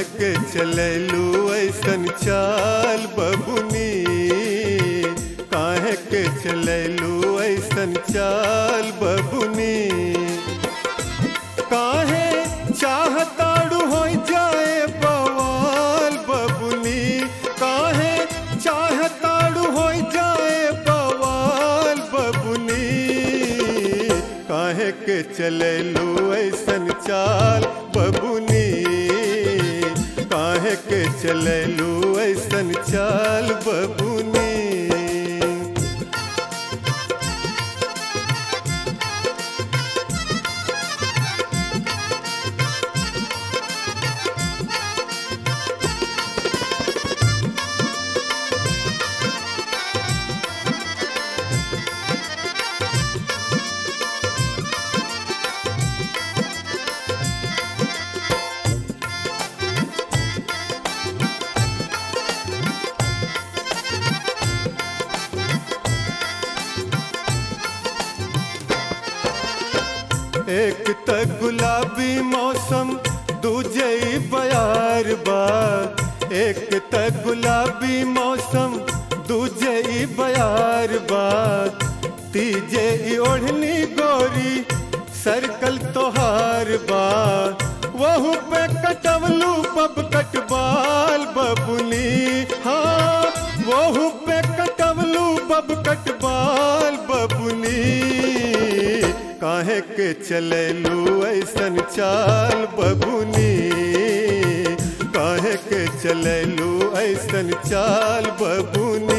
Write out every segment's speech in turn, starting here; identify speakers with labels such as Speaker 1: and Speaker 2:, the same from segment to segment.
Speaker 1: के चलैलू ऐसन चाल बबुनी काहे के चलैलू ऐसन चाल बबुनी काहे चाहताड़ू हो जाए बवाल बबुनी काहे चाहताड़ू हो जाए बवाल बबुनी काहे के चलैलू ऐसन चाल बबुनी काहे के चलैलू ऐसन चाल बबुनी एक त गुलाबी मौसम दूजे बयार बा एक त गुलाबी मौसम दूजे बयार बा तीजे ओढ़नी गोरी सर्कल तोहार बा वहू पे कटवलू पब कटबाल बबुनी हाँ वहू पे कटवलू पब कटबाल बबुनी काहे के चलैलू ऐसन चाल बबुनी काहे के चलैलू ऐसन चाल बबुनी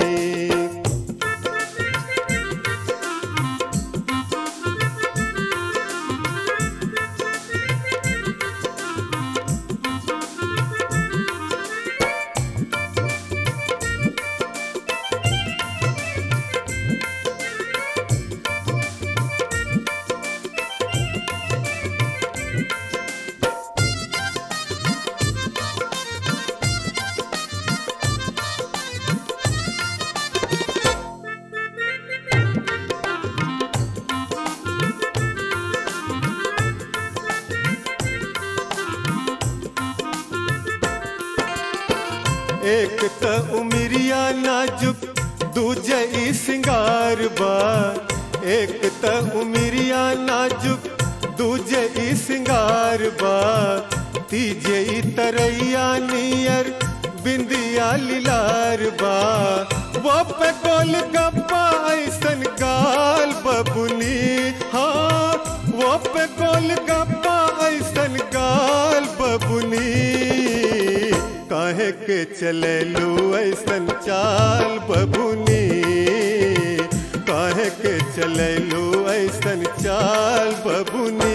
Speaker 1: एक त उमिरिया नाजुक दूजे ई सिंगार बा एक त उमिरिया नाजुक दूजे ई सिंगार बा तीजे ई तरैया नियर बिंदिया लिलार बा वो पे गोल गप्पा ऐसन गाल बबुनी हाँ वो पे गोल गप्पा ऐसन गाल बबुनी काहे के चलैलू ऐसन चाल बबुनी काहे के चलैलू ऐसन चाल बबुनी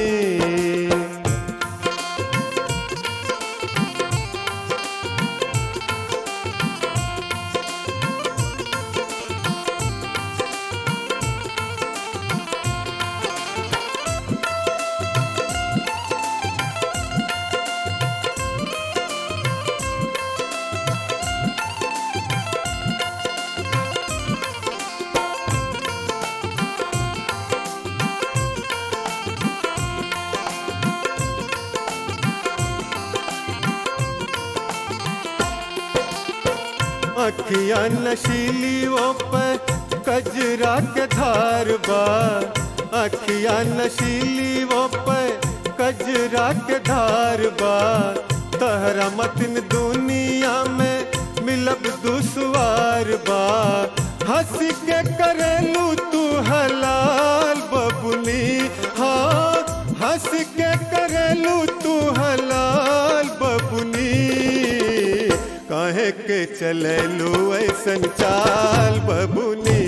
Speaker 1: अखियां नशीली वो पे कजरा के धार बा अखियां नशीली वो पे कजरा के धार बा तहरा मतिन दुनिया में मिलब दुसवार बा हंस के करेलू तू हलाल बबुनी हाँ हंस के करेलू तू हलाल बबुनी काहे के चलैलू ऐसन चाल बबुनी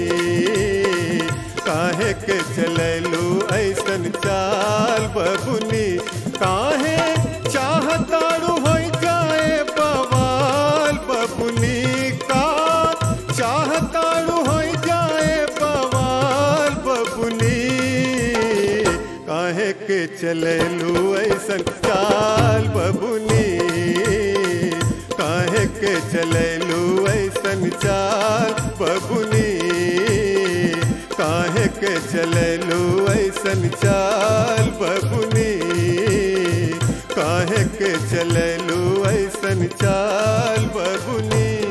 Speaker 1: काहे के चलैलू ऐसन चाल बबुनी काहे चाहताड़ू हो जाए बवाल बबुनी का चाहताड़ू हो जाए बवाल बबुनी काहे के चलैलू ऐसन चाल बबुनी काहे के चलैलू ऐसन चाल बबुनी काहे के चलैलू ऐसन चाल बबुनी काहे के चललू ऐसन चाल बबुनी